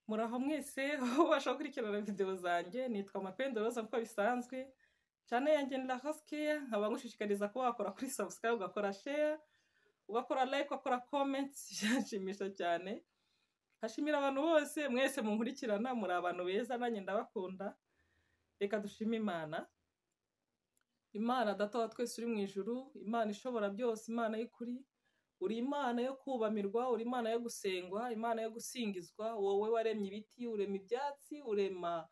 Muraho mwese aho ubasha gukurikirana videwo zanjye nitwa Mapendo Rose nk'uko bisanzwe cyane yanjye ni La Rose Care nkaba ngushishikariza kuba wakora kuri subscribe ugakora share ugakora like ugakora comment byanshimisha cyane nkashimira abantu bose mwese munkurikirana muri abantu beza nanjye ndabakunda reka dushime Imana Imana data wa twese uri mu ijuru Imana ishobora byose Imana y'ukuri uri imana yo kubamirwa uri imana yo gusengwa imana yo gusingizwa wowe waremye ibiti urema ibyatsi urema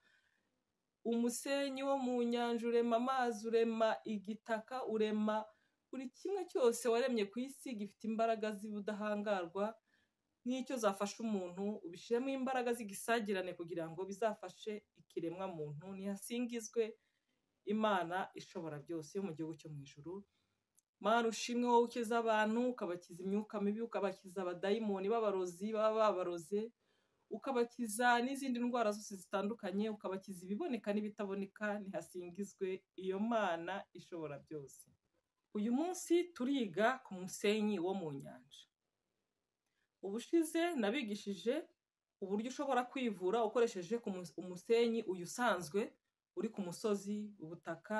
umusenyi wo mu nyanja urema amazi urema igitaka urema buri kimwe cyose waremye ku isi gifite imbaraga z'ubudahangarwa n'icyo zafasha umuntu ubishyiremo imbaraga z'igisagirane kugira ngo bizafashe ikiremwa muntu nihasingizwe imana ishobora byose yo mu gihugu cyo mu ijuru Mana ushimwe wowe ukiza abantu ukabakiza imyuka mibi ukabakiza abadayimoni b'abarozi baba babaroze ukabakiza n'izindi ndwara zose zitandukanye ukabakiza ibiboneka n'ibitaboneka ntihasingizwe iyo mana ishobora byose uyu munsi turiga ku musenyi wo mu nyanja ubushize nabigishije uburyo ushobora kwivura ukoresheje ku mus- umusenyi uyu usanzwe uri ku musozi ubutaka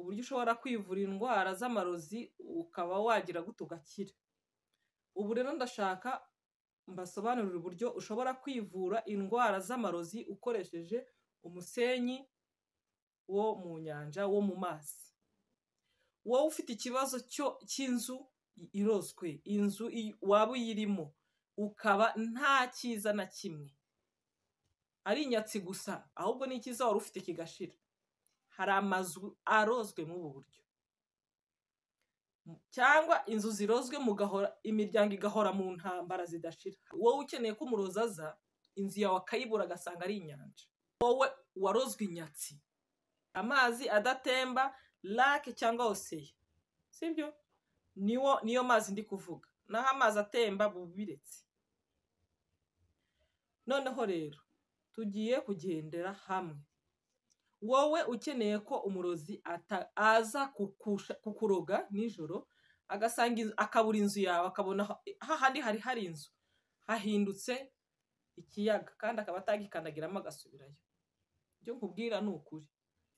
uburyo ushobora kwivura indwara z'amarozi ukaba wagira gute ugakira ubu rero ndashaka mbasobanurire uburyo ushobora kwivura indwara z'amarozi ukoresheje umusenyi wo mu nyanja wo mu mazi wowe ufite ikibazo cyo cy'inzu irozwe inzu i- waba uyirimo ukaba nta cyiza na kimwe ari inyatsi gusa ahubwo n'ikiza wari ufite kigashira hari amazu arozwe muri ubu buryo M- cyangwa inzu zirozwe mugahora imiryango igahora mu ntambara zidashira wowe ukeneye ko umurozi aza inzu yawe akayibura agasanga ari inyanja wowe warozwe inyatsi amazi adatemba lake cyangwa oseya sibyo niwo niyo mazi ndi kuvuga naho amazi atemba bubiretse noneho rero tugiye kugendera hamwe wowe ukeneye ko umurozi ata- aza kukusha- kukuroga nijoro agasanga inzu- akabura inzu yawe akabona ha- hahandi hari hari inzu hahindutse ikiyaga kandi akaba atagikandagiramo agasubirayo ibyo nkubwira ni ukuri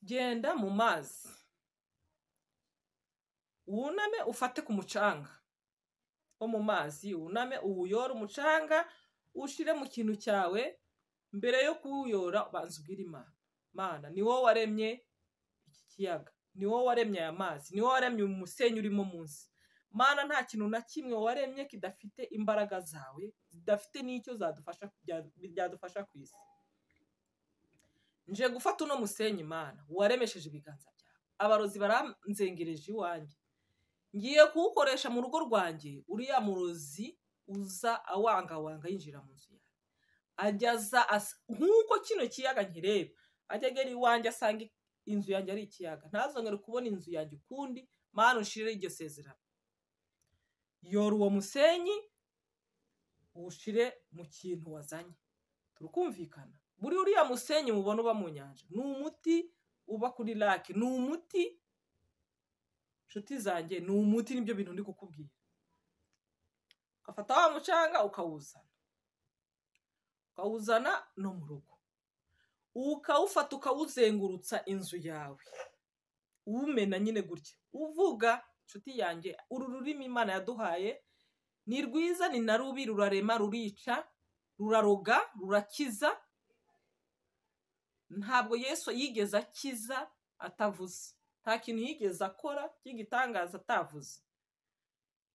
genda mu mazi wuname ufate ku mucanga wo mu mazi wuname uwuyore umucanga ushire mu kintu cyawe mbere yo kuwuyora ubanza ubwire imana mana ni wowe waremye iki kiyaga ni wowe waremye aya mazi ni wowe waremye uyu musenyi urimo munsi mana nta kintu na kimwe waremye kidafite imbaraga zawe zidafite n'icyo zadufasha bya- byadufasha ku isi nje gufata uno musenyi mana waremesheje ibiganza byawe abarozi baranzengereje iwanjye ngiye kuwukoresha mu rugo rwanjye uriya murozi uza awangawanga yinjira mu nzu yawe ajyaza nk'uko kino kiyaga nkireba ajya agera iwanjye asanga inzu yanjye ari ikiyaga ntazongere kubona inzu yanjye ukundi mana unshireho iryo sezerano yora uwo musenyi uwushire mu kintu wazanye turakumvikana buri uriya musenyi mubona uba mu nyanja ni umuti uba kuri lake ni umuti nshuti zanjye ni umuti nibyo bintu ndi kukubwira ufata wa mucanga ukawuzana ukawuzana no mu rugo ukawufata ukawuzengurutsa inzu yawe uwumena nyine gutya uvuga nshuti yanjye uru rurimi imana yaduhaye ni rwiza ni na rubi rurarema rurica ruraroga rurakiza ntabwo yesu yigeze akiza atavuze nta kintu yigeze akora cy'igitangaza atavuze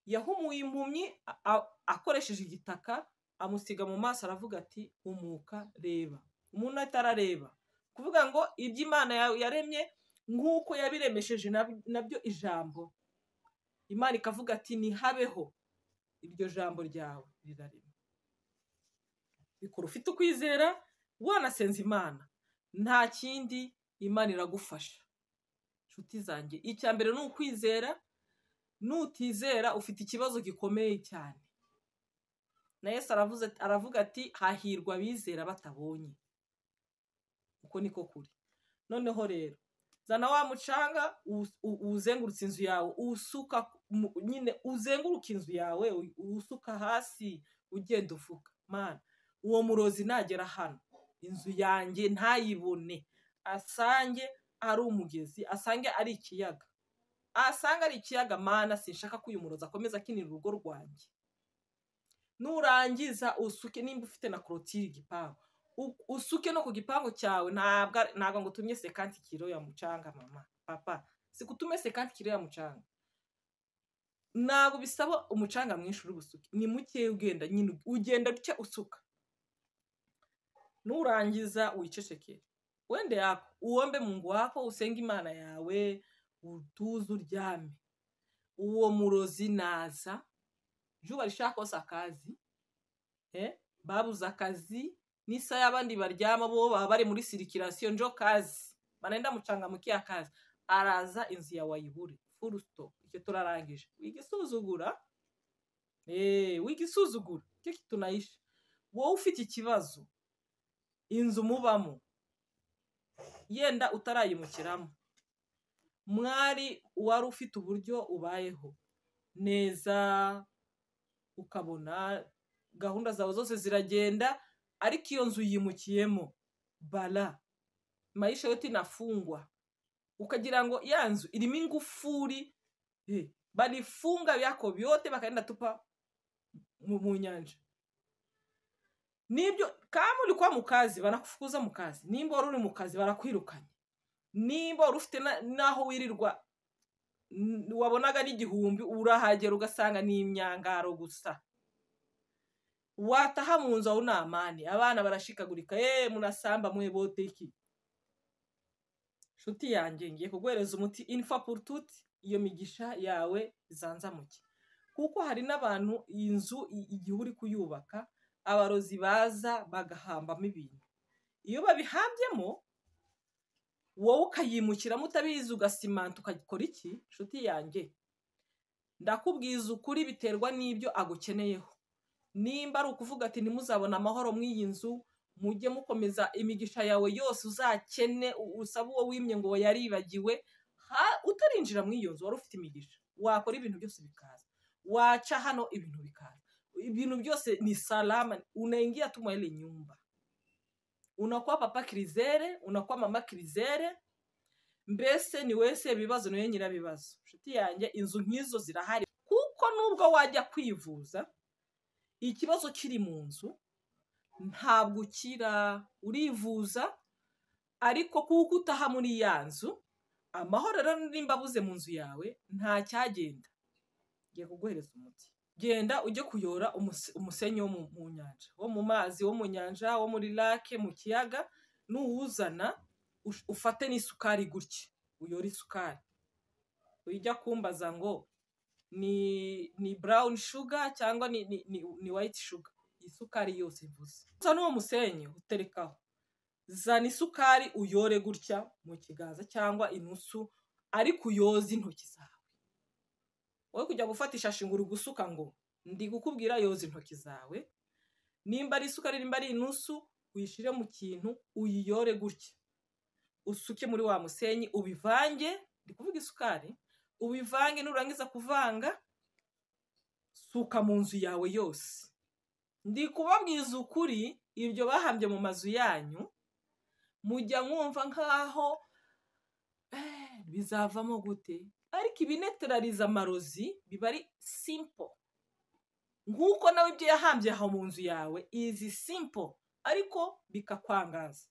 yahumuye impumyi a- a- akoresheje igitaka amusiga mu maso aravuga ati humuka reba umuntu atarareba kuvuga ngo ibyo imana ya- yaremye nk'uko yabiremesheje nab- nabyo ijambo imana ikavuga ati ntihabeho iryo jambo ryawe rirarema bikora ufite ukwizera wanasenze imana nta kindi imana iragufasha nshuti zanjye icya mbere ni ukwizera nutizera ufite ikibazo gikomeye cyane na yesu aravuze aravuga ati hahirwa abizera batabonye uko niko kuri noneho rero zana wa mucanga uwu- uwu- uwuzengurutse inzu yawe uwusuka mu- nyine uzenguruka inzu yawe uwusuka hasi ugenda uvuga mana uwo murozi nagera hano inzu yanjye ntayibone asange ari umugezi asange ari ikiyaga asange ari ikiyaga mana sinshaka ko uyu murozi akomeza akinira urugo rwanjye nurangiza usuke nimba ufite na korotire igipangu usuke no ku gipangu cyawe ntabwo ngo utumye sekanti kiro ya mucanga mama papa si kutume sekanti kiro ya mucanga ntabwo bisaba umucanga mwinshi uri busuke ni muke ugenda nyine ugenda duke usuka nurangiza wicecekere wende yako uwombe mu ngwako usenge imana yawe utuze uryame uwo murozi naza juba rishaka kose akazi babuze akazi n'isaha y'abandi baryama bo baba bari muri sirikirasiyo njo kazi banenda mucanga mukiya kazi araza inzu yawe ayibure furusto icyo turarangije wigisuzugura eee wigisuzugura icyo kitunayisha wowe ufite ikibazo inzu mubamo yenda utarayimukiramo mwari wari ufite uburyo ubayeho neza ukabona gahunda zawe zose ziragenda ariko iyo nzu yimukiyemo bara mayisha yote inafungwa ukagira ngo ya nzu irimo ingufuri barifunga byako byote bakagenda tupa mu nyanja nibyo kama uri kuba mu kazi banakufukuza mu kazi nimba wari uri mu kazi barakwirukanye nimba wari ufite n'aho wirirwa wabonaga n'igihumbi urahagera ugasanga ni imyangaro gusa wataha mu nzu aho ni amani abana barashikagurika eee munasamba mwe boteki nshuti yanjye ngiye kuguhereza umuti infa purututi iyo migisha yawe zanzamuke kuko hari n'abantu iyi nzu igihe uri kuyubaka abarozi baza bagahambamo ibintu iyo babihambyemo wowe ukayimukiramo utabizi ugasimanta ukakora iki nshuti yanjye ndakubwiza ukuri biterwa n'ibyo agukeneyeho nimba ari ukuvuga ati ntimuzabone amahoro mw'iyi nzu mujye mukomeza imigisha yawe yose uzakene usaba uwo wimye ngo yaribagiwe utarinjira muri iyo nzu wari ufite imigisha wakora ibintu byose bikaza waca hano ibintu bikaza ibintu byose ni salama unaingia tu mwa ile nyumba unakuwa papa kirizere unakuwa mama kirizere mbese ni wese ibibazo niwe nyirabibazo inshuti yanjye inzu nk'izo zirahari kuko nubwo wajya kwivuza ikibazo kiri mu nzu ntabwo ukira urivuza ariko kuko utaha muri ya nzu amahoro rero nimba abuze mu nzu yawe nta cyagenda ngiye kuguhereza umuti genda ujye kuyora umusenyi wo mu nyanja wo mu mazi wo mu nyanja wo muri lake mu kiyaga nuwuzana ufate n'isukari gutya uyore isukari ujya kumbaza ngo ni burawuni shuga cyangwa ni wayiti shuga isukari yose mvuze gusa n'uwo musenyi uterekaho zana isukari uyore gutya mu kiganza cyangwa inusu ariko uyoze intoki zawe wowe kujya gufata ishashi ngo uri gusuka ngo ndi gukubwira yoza intoki zawe nimba ari isukari nimba ari inusu uyishyire mu kintu uyiyore gutya usuke muri wa musenyi ubivange ndi kuvuga isukari ubivange nurangiza kuvanga suka mu nzu yawe yose ndi kubabwiza ukuri ibyo bahambye mu mazu yanyu mujya mwumva nk'aho bizavamo gute ariko ibineterariza amarozi biba ari simpo nk'uko nawe ibyo yahambye aho mu nzu yawe izi simpo ariko bikakwangaza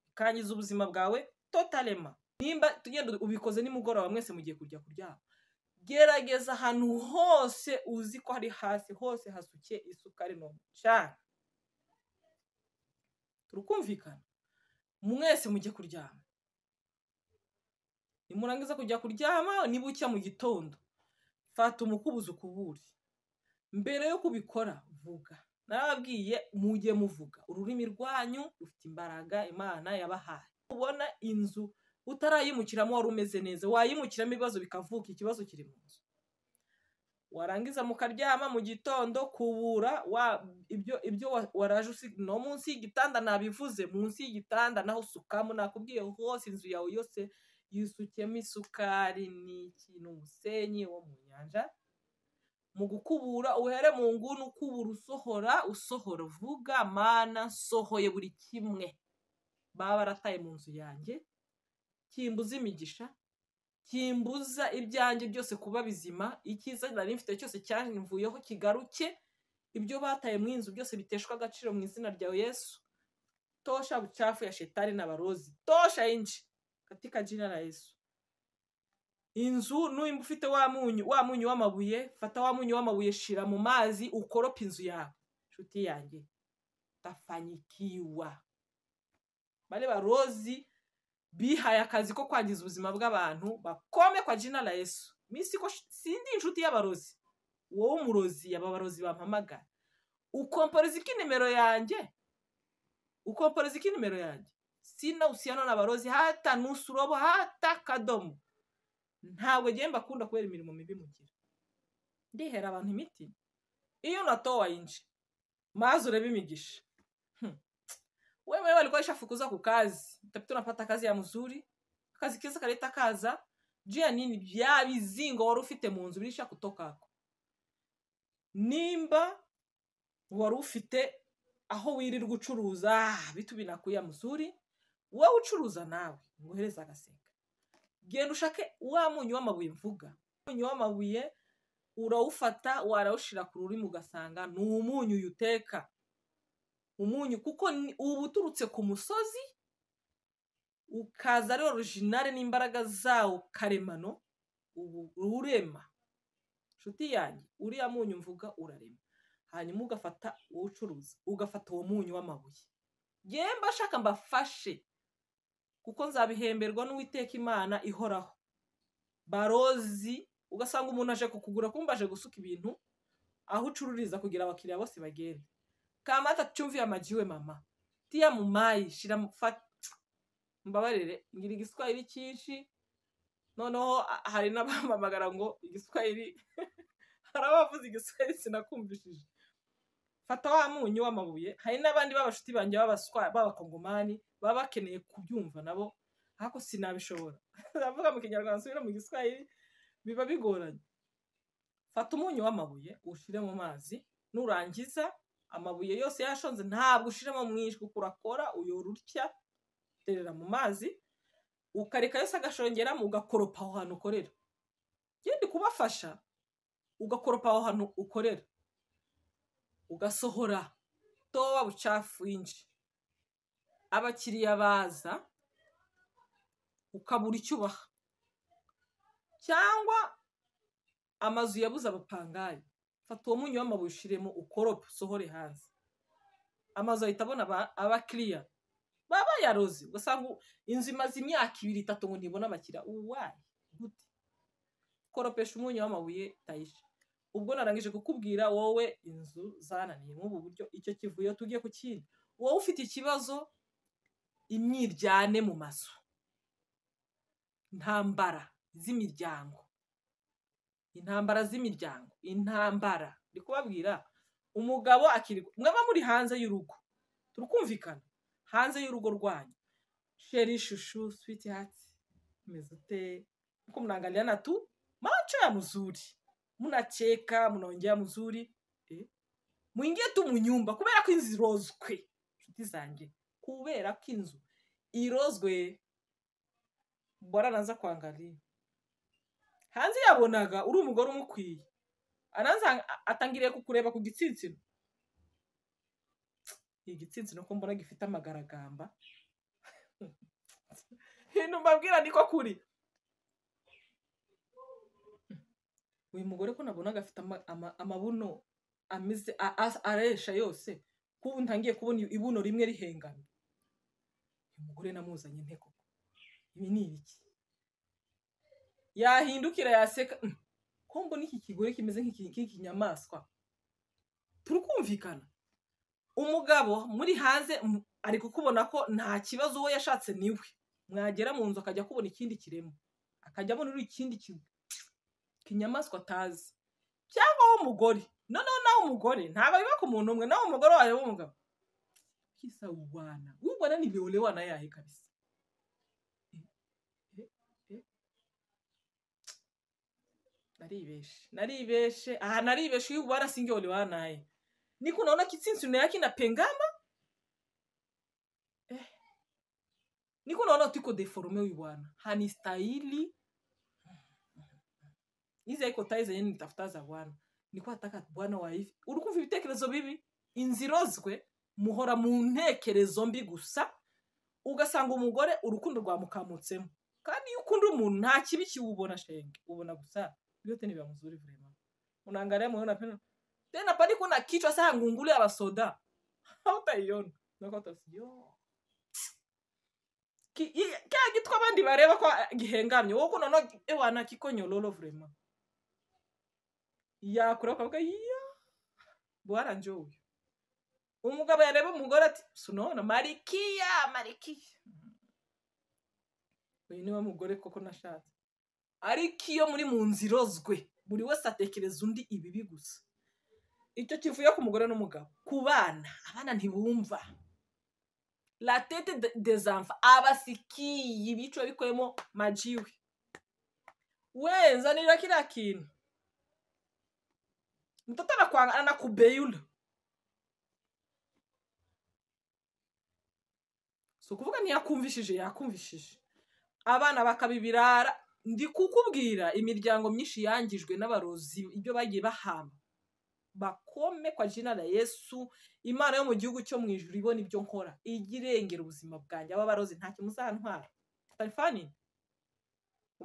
bikangiza ubuzima bwawe totalema nimba tugenda ubikoze nimugoroba mwese mugiye kujya kuryama gerageza ahantu hose uzi ko hari hasi hose hasuke isukari ni umucanga turikumvikana mwese mujye kuryama nimurangiza kujya kuryama niba ucya mu gitondo fata umukubuzo ukubure mbere yo kubikora vuga narababwiye mujye muvuga ururimi rwanyu rufite imbaraga imana yabahaye ubona inzu utarayimukiramo wari umeze neza wayimukiramo ibibazo bikavuka ikibazo kiri mu nzu warangiza mukaryama mu gitondo kubura ibyo waraje usiga no munsi y'igitanda nabivuze munsi y'igitanda naho usukamo nakubwiye hose inzu yawe yose yisukemo isukari ni ikintu umusenyi wo mu nyanja mu gukubura uhere mu nguni ukubura usohora usohora uvuga mana nsohoye buri kimwe baba barataye mu nzu yanjye kimbuza imigisha kimbuza ibyanjye byose kuba bizima icyiza nari mfite cyose cyanvuyeho kigaruke ibyo bataye mu inzu byose biteshwa agaciro mu izina ryawe yesu tosha bucafu ya shetani na barozi tosha inji katika jina la yesu inzu n'uyu ufite wa munyu wa munyu w'amabuye fata wa munyu w'amabuye shira mu mazi ukorope inzu yawe inshuti yanjye tafanyikiwa bane barozi bihaye akazi ko kwangiza ubuzima bw'abantu bakome kwa jina la yesu minsi ko sindi inshuti y'abarozi wowe umurozi aba barozi bampamagara ukomporeza iki nimero yanjye ukomporeza iki nimero yanjye sina usiano na barozi hata nusu robo hata kadomo ntabwo agenda akunda kubera imirimo mibi mugira ndihera abantu imiti iyo unatowe yinshi maze urebe imigisha wewe walikuwa kuza ku kazi utapita unapata kazi ya mzuri kazi kiza kaleta kaza juu ya nini bya bizingo wari ufite mu nzu birisha kutokako nimba wari ufite aho wirirwa ucuruza bitu binakuya mzuri wowe ucuruza nawe ngohereza agaseka genda ushake wa munyu w'amabuye mvuga umunyu w'amabuye urawufata warawushyira ku rurimi ugasanga ni umunyu uyu uteka umunyu kuko uba uturutse ku musozi ukaza ari orojinale n'imbaraga zawo karemano ubu urema inshuti yanjye uriya munyu mvuga urarema hanyuma ugafata uwo ucuruza ugafata uwo munyu w'amabuye yemba ashaka mbafashe kuko nzabihemberwa n'uwiteka imana ihoraho barozi ugasanga umuntu aje kukugura kumva aje gusuka ibintu aho ucururiza kugira abakiriya bose bagende kamata cyumviye amajiwe mama tiya mu mayi shira mbabarire ngira igiswahili cyinshi noneho hari n'abamamagara ngo igiswahili hari abavuze igiswahili sinakumvishije fata wa munyu w'amabuye hari n'abandi b'abashuti banjye b'abakongomani baba bakeneye kubyumva nabo ariko sinabishobora ndavuga mu kinyarwanda nsubira mu giswahili biba bigoranye fata umunyu w'amabuye ushyire mu mazi nurangiza amabuye yose yashonze ntabwo ushyiramo mwinshi kuko urakora uyora utya uterera mu mazi ukareka yose agashongeramo ugakoropa aho hantu ukorera genda kubafasha ugakoropa aho hantu ukorera ugasohora towa bucafu winshi abakiriya baza ukabura icyo ubaha cyangwa amazu yabuze abapangayi fata uwo munyu w'amabuye ushyiremo ukorope usohore hanze amazu ahita abona abakiriya baba bayaroze ugasanga inzu imaze imyaka ibiri itatu ngo ntibone abakiriya uwayi gute koropesha umunyu w'amabuye tayisha ubwo narangije kukubwira wowe inzu zananiye nk'ubu buryo icyo kivuyo tujye ku kindi wowe ufite ikibazo imyiryane mu mazu intambara z'imiryango intambara z'imiryango intambara ndi kubabwira umugabo akiri mwaba muri hanze y'urugo turakumvikana hanze y'urugo rwanyu sheri ishushu switi hati umeze ute uko mwanganira tu macho ya muzuri munacheka munongea muzuri eh? mwingiye tu mu nyumba kubera ko inzu irozwe inshuti zanjye kubera ko inzu irozwe bora naza kwangalia hanze yabonaga uri umugore umukwiye aranza atangiriye kukureba ku gitsinsino igitsinsino ko mbona gifite amagaragamba ibintu mbabwira niko kuri uyu mugore ko nabonaga afite amabuno ameze aresha yose kubu ntangiye kubona ibuno rimwe rihengamye uyu mugore namuzanye inteko ibi ni ibiki yahindukira yaseka ko mbona iki kigore kimeze nk'ikinyamaswa turukumvikana umugabo muri hanze ari kukubona ko nta kibazo uwo yashatse niwe mwagera mu nzu akajya kubona ikindi kiremwa akajya abona uri ikindi kinyamaswa atazi cyangwa w'umugore noneho nawe umugore ntabwo biba ku muntu umwe nawe umugore wareba umugabo kisawubana ubona ni beolewana yahe kabisa naribeshe naribeshe aha naribeshe iyo ubara singe ole wanaye niko unaona kitsinsi yake inapengama eh. niko unaona tuko deforme huyu bwana hanistahili hizi haiko tai zenye nitafuta za bwana niko nataka bwana wa hivi urikumva ibitekerezo bibi inzirozwe muhora mu ntekerezo mbi gusa ugasanga umugore urukundo rwamukamutsemo kandi iyo ukunda umuntu nta kibi kiwubona shenge ubona gusa vyote ni vya mzuri vrema unaangalia moyo unapenda tena pali kuna kichwa saa ngungule ya basoda hautaiona nakata yo Ki- i- kya kitu kwabandi bareba kwa gihengamye wowe kunono ewana kikonyololo vrema yakura ukavuga yo bwana njo uyu umugabo yareba umugore ati sunona marikiya marikiya uyu niwe mugore koko nashatse ariko iyo muri mu nzira irozwe buri wese atekereza undi ibibi gusa icyo kivuye ku mugore n'umugabo ku bana abana ntibumva la tete de- des enfants abasikiye ibico bikoyemo majiwe wenza nira kila kintu mtoto anakwanga anakubeyula si ukuvuga ntiyakumvishije yakumvishije abana bakabibirara ndi kukubwira imiryango myinshi yangijwe n'abarozi ibyo bagiye bahamba bakome kwa jina la yesu imana yo mu gihugu cyo mu ijuru ibona ibyo nkora ijye irengera ubuzima bwanjye aba barozi nta kimuzantwara tarifani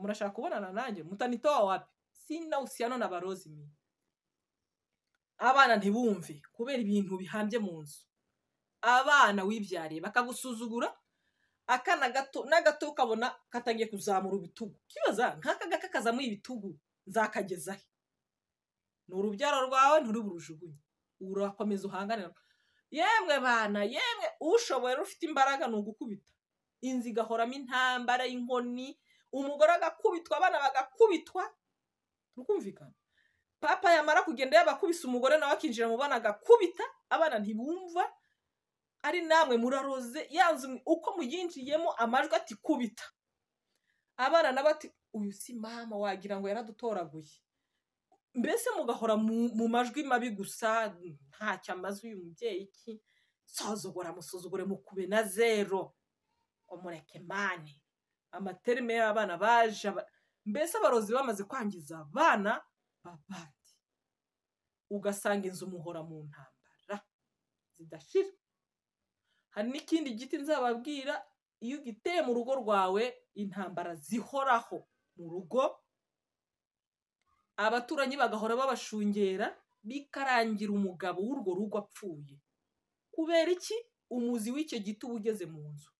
murashaka kubonana nanjye mutanitowa wapi sina usiano na barozi mwe abana ntibumve kubera ibintu bihambye mu nzu abana wibyariye bakagusuzugura akana gato n'agato ukabona katangiye kuzamura ibitugu kibaza nk'aka ngaka kazamuye ibitugu nzakagezahe ni urubyaro rwawe nturuburujugunye urakomeza uhanganira yemwe bana yemwe ushoboye rero ufite imbaraga ni ugukubita inzu igahoramo intambara y'inkoni umugore agakubitwa abana bagakubitwa tukumvikana papa yamara kugenda yabakubise umugore nawe akinjira mu bana agakubita abana ntibumva ari namwe muraroze yanzu mwe- uko muyinjiyemo amajwi ati kubita abana nabo ati uyu si mama wagira ngo yaradutoraguye mbese mugahora mu, mu majwi mabi gusa ntacyo amaze uyu mubyeyi iki sozogora musuzugure mukube na zero umureke mani amaterime y'abana baje aba- mbese abarozi bamaze kwangiza abana babandi ugasanga inzu muhora mu ntambara zidashira hari n'ikindi giti nzababwira iyo ugiteye mu rugo rwawe intambara zihoraho mu rugo abaturanyi bagahora babashungera bikarangira umugabo w'urwo rugo apfuye kubera iki umuzi w'icyo giti uba ugeze mu nzu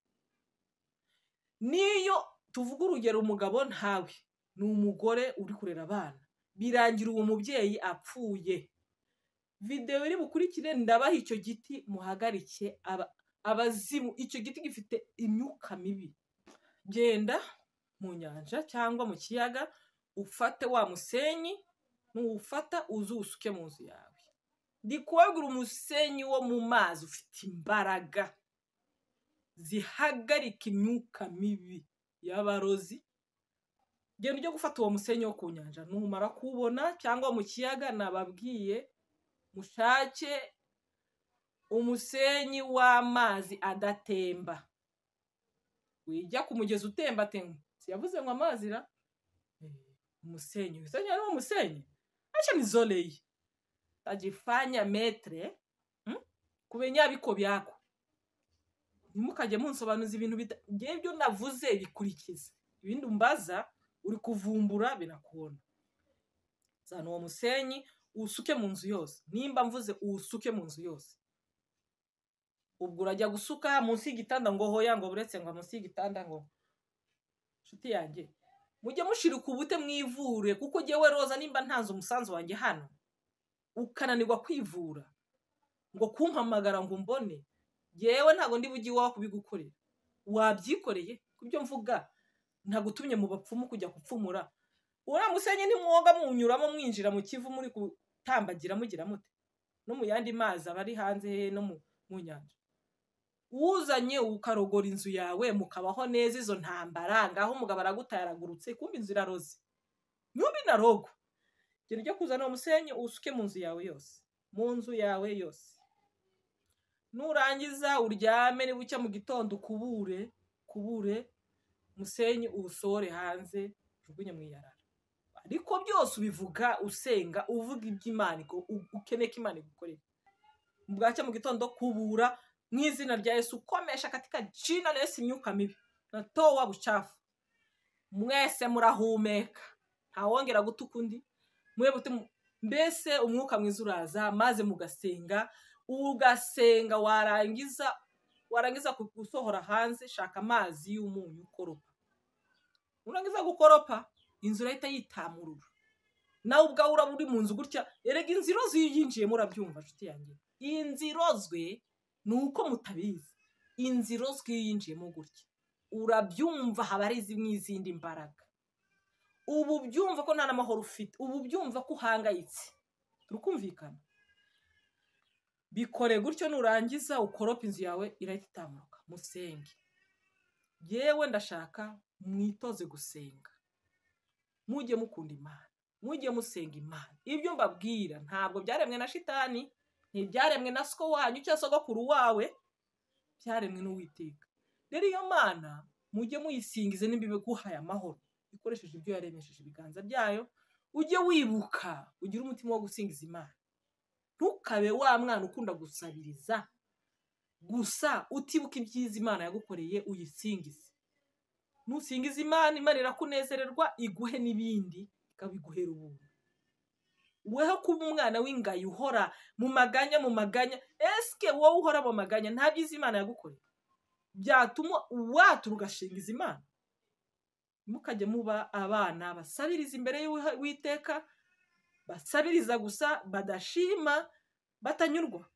n'iyo tuvuga urugero umugabo ntawe ni umugore uri kurera abana birangira uwo mubyeyi apfuye videwo iri bukurikire ndabaha icyo giti muhagarike aba, abazimu icyo giti gifite imyuka mibi genda mu nyanja cyangwa mu kiyaga ufate wa musenyi nuwufata uze uwusuke mu nzu yawe ndikubabwira umusenyi wo mu mazi ufite imbaraga zihagarika imyuka mibi y'abarozi genda ujye gufata uwo musenyi wo ku nyanja numara kuwubona cyangwa mu kiyaga nababwiye mushake umusenyi w'amazi adatemba wijya ku mugezi utembatemba siyavuze ngo amazi ra Eh, umusenyi umusenyi ari wo musenyi acha ni zolei tajifanya metre mm? kumenya biko byako ntimukajye munsobanuza ibintu bita- ngewe ibyo navuze bikurikize ibindi umbaza uri kuvumbura binakubona zana uwo musenyi uwusuke mu nzu yose nimba mvuze uwusuke mu nzu yose ubwo urajya gusuka munsi y'igitanda ngo hoya ngo buretse ngo munsi y'igitanda ngo nshuti yanjye mujye mushirika ubute mwivure kuko jyewe roza nimba ntanze umusanzu wanjye hano ukananirwa kwivura ngo kumpamagara ngo umbone yewe ntabwo ndi bujye iwawe kubigukorera wabyikoreye ku byo mvuga ntagutumye mu bapfumu kujya kupfumura uriya musenyi ntimwoga munyuramo mwinjira mu kivu muri gutambagira mugira mute no mu yandi mazi aba ari hanze hehe no mu mu nyanja uzanye ukarogora inzu yawe mukabaho neza izo ntambara ngaho umugabo aragutayaragurutse kumbi inzu iraroze nyumbi na rogo genda ujya kuzana umusenyi uwusuke mu nzu yawe yose mu nzu yawe yose nurangiza uryame niba ucya mu gitondo ukubure kubure umusenyi uwusore hanze ujugunye mu iyarara ariko byose ubivuga usenga uvuga iby'imana ukeneye ko imana igukorera bwacya mu gitondo kubura mu izina rya yesu ukomesha katika jina na yesu imyuka mibi na towa bucafu mwese murahumeka ntawongera gutuka undi mbese umwuka mwiza uraza maze mugasenga ugasenga warangiza warangiza gusohora hanze shaka amazi y'umunyu ukoropa urangiza gukoropa inzu urahita yitamurura nawe ubwawe uraba uri mu nzu gutya erega inzu irozwe iyo uyinjiyemo urabyumva nshuti yanjye iyi nzu irozwe ni uko mutabizi inzu irozwe iyo uyinjiyemo gutya urabyumva haba ari n'izindi mbaraga ubu byumva ko nta n'amahoro ufite ubu byumva ko uhangayitse turikumvikana bikore gutyo nurangiza ukorope inzu yawe irahita itamuka musenge yewe ndashaka mwitoze gusenga mujye mukunda imana mujye musenga imana ibyo mbabwira ntabwo byaremwe na shitani ntibyaremwe na siko wanyu cyangwa sogokuru wawe byaremwe n'uwiteka rero iyo mana mujye muyisingize n'ibiguhaye amahoro ikoresheje ibyo yaremesheje ibiganza byayo ujye wibuka ugire umutima wo gusingiza imana ntukabe wa mwana ukunda gusabiriza gusa utibuka ibyiza imana yagukoreye uyisingize nusingiza imana imana irakunezererwa iguhe n'ibindi ikabiguhera ubuntu weho kuba umwana w'ingayi uhora mu maganya mu maganya esike wowe uhora mu maganya nta byiza imana yagukoreye byatuma watura ugashingiza imana mukajya muba abana basabiriza imbere y'uwiteka basabiriza gusa badashima batanyurwa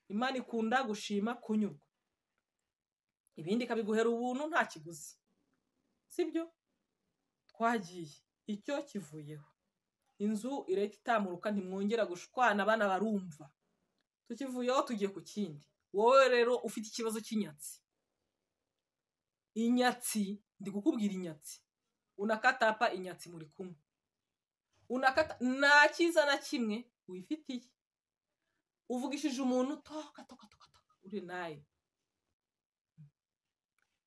imana ikunda gushima kunyurwa ibindi ikabiguhera ubuntu nta kiguzi sibyo twagiye icyo kivuyeho inzu irahita itamuruka ntimwongera gushwana abana barumva tukivuyeho tugiye ku kindi wowe rero ufite ikibazo cy'inyatsi inyatsi ndi kukubwira inyatsi unakatapa inyatsi muri kumwe unakata nta cyiza na kimwe wifitiye uvugishije umuntu toka toka toka toka uri nayo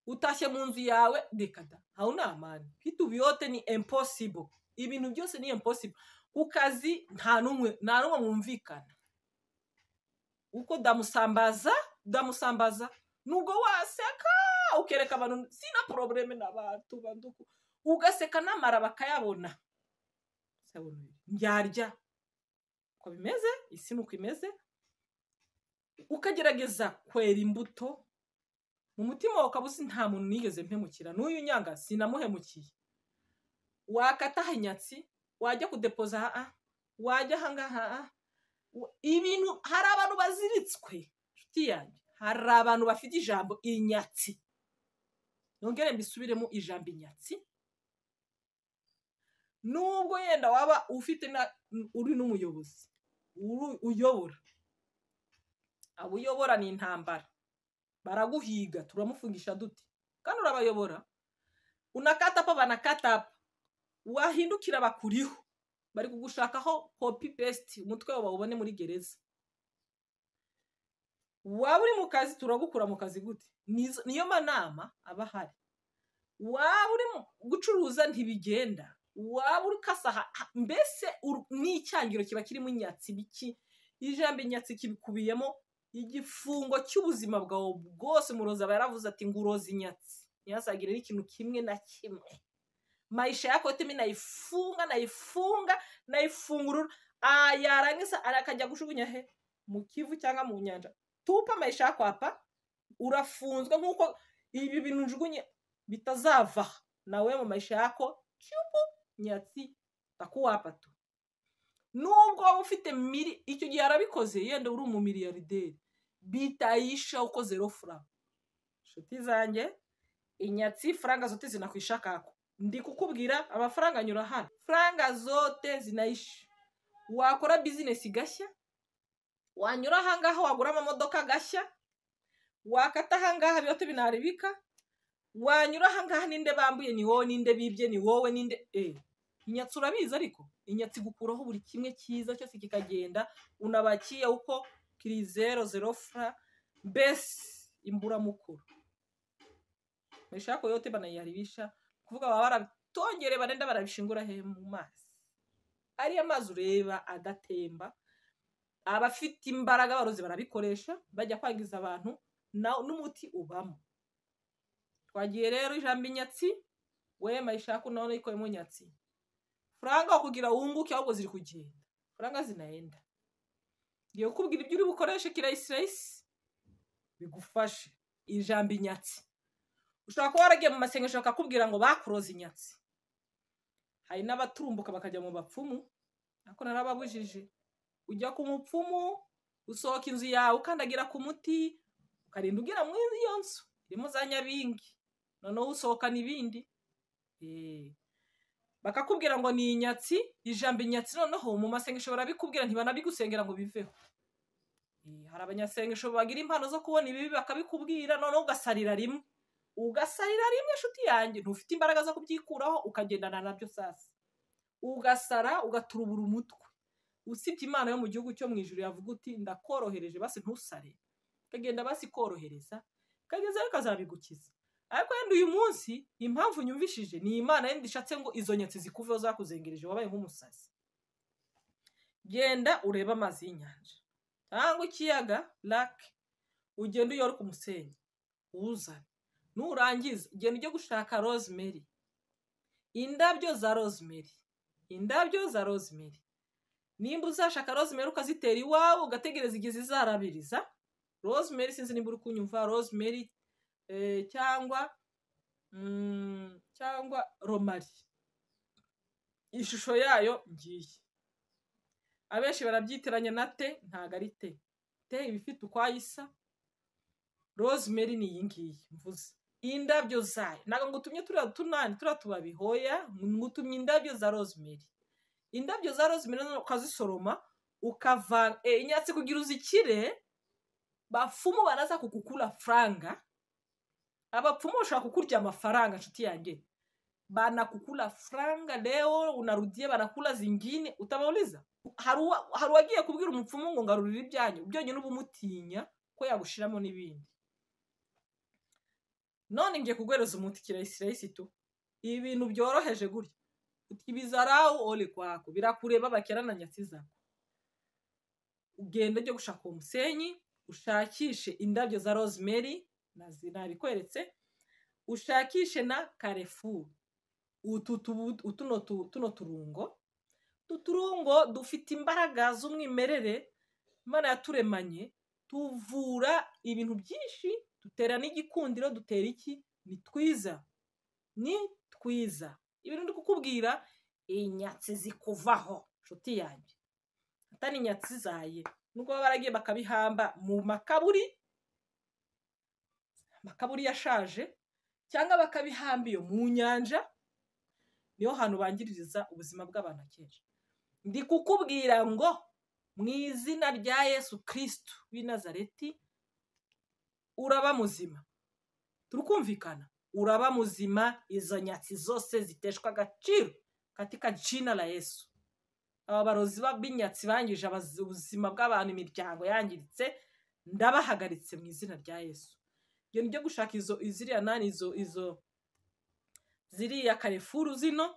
utashye mu nzu yawe dekada ntawe unamani kitu biyote ni imposible ibintu byose ni imposible ku kazi nta n'umwe nta n'umwe mwumvikana uko ndamusambaza ndamusambaza nubwo waseka ukereka abantu sina porobuleme n'abantu banduku ugaseka n'amara bakayabona ndyarya uko bimeze isi ni uko imeze ukagerageza kwera imbuto mu mutima wawe ukaba uzi nta muntu nigeze mpemukira n'uyu nyanga sinamuhemukiye wakata hanyatsi wajya kudepoza aha wajya ahangaha ibintu hari abantu baziritswe inshuti yanjye hari abantu bafite ijambo inyatsi yongere mbisubiremo ijambo inyatsi nubwo yenda waba ufite uri n'umuyobozi uyobora abo uyobora ni intambara baraguhiga turamufungisha duti kandi urabayobora unakatapa banakatapa wahindukira bakuriho bari kugushakaho kopi pesiti umutwe wawe bawubone muri gereza waba uri mu kazi turagukura mu kazi gute niyo manama aba ahari waba uri gucuruza ntibigenda waba uri kasaha mbese n'icyangiro kiba kirimo inyatsi biki ijambo inyatsi kibikubiyemo igifungo cy'ubuzima bwawe bwose umurozi aba yaravuze ati nguroze inyatsi ntihasagire n'ikintu kimwe na kimwe maisha yako yote mi naifunga naifunga naifungurura yarangiza arakajya gushugunya he mu kivu cyangwa mu nyanja tupa maisha yako apa urafunzwe nk'uko ibi bintu njugunye bitazava nawe mu maisha yako cyubu nyatsi takuwapa tu nubwo waba ufite miri icyo gihe yarabikoze yenda uri umumiriyarideri bitayisha uko zero furanga inshuti zanjye inyatsi faranga zote zinakwishya kako ndi kukubwira amafaranga anyura hano faranga zote zinayisha wakora bizinesi gashya wanyura ahangaha wagura amamodoka gashya wakata ahangaha biyote binaribika wanyura ahangaha ninde bambuye ni wowe ninde bibye ni wowe ninde eee inyatsi urabizi ariko inyatsi igukuraho buri kimwe cyiza cyose kikagenda unabakiye uko kirizero zero fura mbese imburamukuru mashako yote banayaribisha kuvuga baba barabitongere barenda barabishingura he mu mazi ariya mazi ureba adatemba abafite imbaraga barozi barabikoresha bajya kwangiza abantu na- n'umuti ubamo twagiye rero ijambo inyatsi we mayishako nawe nayikoyemo nyatsi furanga kugira wunguke ahubwo ziri kugenda furanga zinaenda ngiye kukubwira ibyo uri bukoreshe kirayisirayisi bigufashe ijambo inyatsi ushobora kuba waragiye mu masengesho bakakubwira ngo bakuroze inyatsi hari n'abaturumbuka bakajya mu bapfumu ariko narababujije ujya ku mupfumu usohoka inzu yawe ukandagira ku muti ukarinda ugira muri iyo nzu irimo za nyabingi noneho usohokana ibindi Eh, bakakubwira ngo ni inyatsi ijambo inyatsi noneho mu masengesho barabikubwira ntibanabigusengera ngo biveho Eh, hari abanyasengesho bagira impano zo kubona ibibi bakabikubwira noneho ugasarira rimwe ugasarira rimwe inshuti yanjye ntufite imbaraga zo kubyikuraho ukagendana nabyo sasa ugasara ugaturubura umutwe usibye imana yo mu gihugu cyo mu ijuru yavuga uti ndakorohereje basi ntusare ukagenda basi ikorohereza kagezeho ikazabigukiza ariko wenda uyu munsi impamvu nyumvishije ni imana yenda ishatse ngo izo nyatsi zikuveho zakuzengereje wabaye nk'umusazi genda urebe amazi y'inyanja cyangwa ikiyaga lake ugenda uyora ku musenyi uwuzane nurangiza genda ujye gushaka rosemary indabyo za rosemary indabyo za rosemary nimba uzashaka rosemary ukazitera iwawe ugategereza igihe zizarabiriza rosemary sinzi nimba uri kunyumva rosemary eh, cyangwa mm, cyangwa romari ishusho yayo ngiyi abenshi barabyitiranya na te ntago ari te te iba ifite ukwayisa rosemary ni iyi ngiyi mvuze indabyo zayo ntabwo ngutumye turiya tunani turiya tubabi hoya ngutumye indabyo za rosemary indabyo za rosemary noneho ukazisoroma ukavanga eh, inyatsi kugira uzikire bapfumu baraza kukukura franga abapfumu bashobora kukurya amafaranga nshuti yanjye banakukula franga leo unarudia banakula zingine utabauliza Haruwa- hari uwagiye kubwira umupfumu ngo ngarurire ibyanyu byonyine uba umutinya ko yagushiramo n'ibindi none ngiye kuguhereza umuti kirayisirayisi tu ibintu byoroheje gutya uti ibizarawu ole kwako birakureba bakerana nyatsi zawe ugenda ujye gushaka uwo musenyi ushakishe indabyo za rosemary nazi nabikweretse ushakishe na karefu utu tubu- utuno tu- tuno turungo utu turungo dufite imbaraga z'umwimerere imana yaturemanye tuvura ibintu byinshi dutera n'igikundiro dutera iki ni twiza ni twiza ibintu ndi kukubwira inyatsi zikuvaho nshuti yanjye atari inyatsi zaye nubwo baba baragiye bakabihamba mu makaburi amakaburi yashaje cyangwa bakabihamba iyo mu nyanja niho hantu bangiririza ubuzima bw'abantu akenshi ndi kukubwira ngo mu izina rya yesu kirisitu w'i nazareti uraba muzima turukumvikana uraba muzima izo nyatsi zose ziteshwa agaciro katika jina la yesu aba barozi ba- b'inyatsi bangije abazi- ubuzima bw'abantu imiryango yangiritse ndabahagaritse mu izina rya yesu iyo nijya gushaka izo iziriya nani izo izo ziriya karefuru zino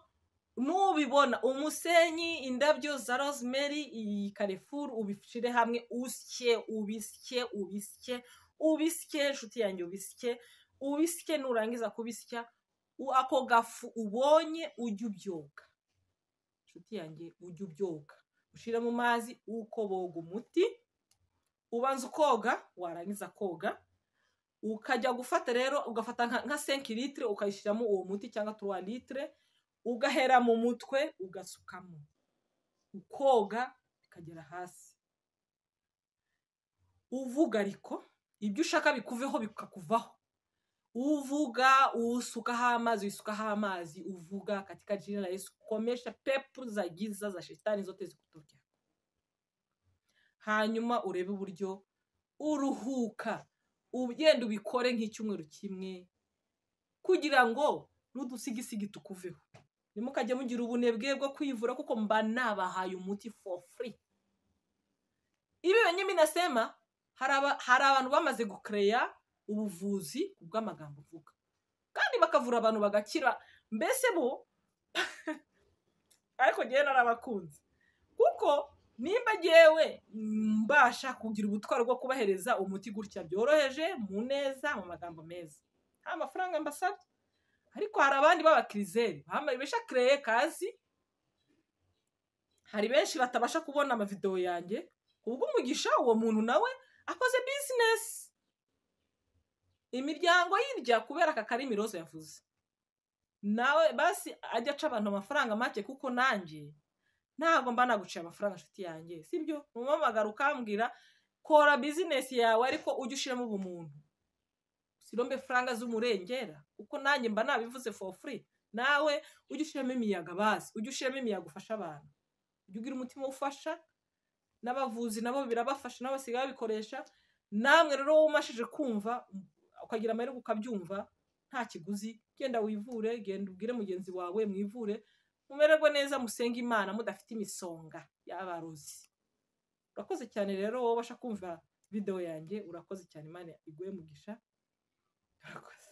nubibona umusenyi indabyo za rosemary iyi karefuru ubishire hamwe usye ubisye ubisye ubisye inshuti yanjye ubisye ubisye nurangiza kubisya u- ako gafu ubonye ujye ubyoga inshuti yanjye ujye ubyoga ushyire mu mazi uko boga umuti ubanza ukoga warangiza koga ukajya gufata rero ugafata nka nka senki litire ukayishyiramo uwo muti cyangwa turuwa litire ugahera mu mutwe ugasukamo ukoga bikagera hasi uvuga ariko ibyo ushaka bikuveho bikakuvaho uvuga usukaho amazi usukaho amazi uvuga katika jina la Yesu komesha pepu za giza za shetani zote zikutokera hanyuma urebe uburyo uruhuka ugenda ubikore nk'icyumweru kimwe kugira ngo n'udusigisigi tukuveho ntimukajye mugira ubunebwe bwo kwivura kuko mba nabahaye umuti for free ibi wenyine nasema hari aba- hari abantu bamaze gukereya ubuvuzi ku bw'amagambo uvuga kandi bakavura abantu bagakira mbese bo ariko ngewe narabakunze kuko nimba ngewe mbasha kugira ubutwari bwo kubahereza umuti gutya byoroheje mu neza mu magambo meza nta mafaranga mbasabye ariko hari abandi b'abakirizeri bambaye benshi kereye kazi hari benshi batabasha kubona amavidewo yanjye kubw'umugisha uwo muntu nawe akoze bizinesi imiryango y'irya kubera aka karimi roza yavuze nawe basi ajya aca abantu amafaranga make kuko nanjye ntabwo mba naguciye amafaranga nshuti yanjye sibyo umuhamagara ukambwira kora bizinesi yawe ariko ujye ushyiramo ubumuntu sirombe faranga z'umurengera kuko nanjye mba nabivuze for free nawe ujye ushyiramo imiyaga bazi ujye ushyiramo imiyaga ufasha abantu ujye ugira umutima ufasha n'abavuzi nabo birabafasha nabo basigaye babikoresha namwe rero wowe umashije kumva ukagira amahirwe ukabyumva nta kiguzi genda wivure genda ubwire mugenzi wawe mwivure mumererwe neza musenge imana mudafite imisonga y'abarozi urakoze cyane rero wowe ubasha kumva videwo yanjye urakoze cyane imana iguhe mugisha urakoze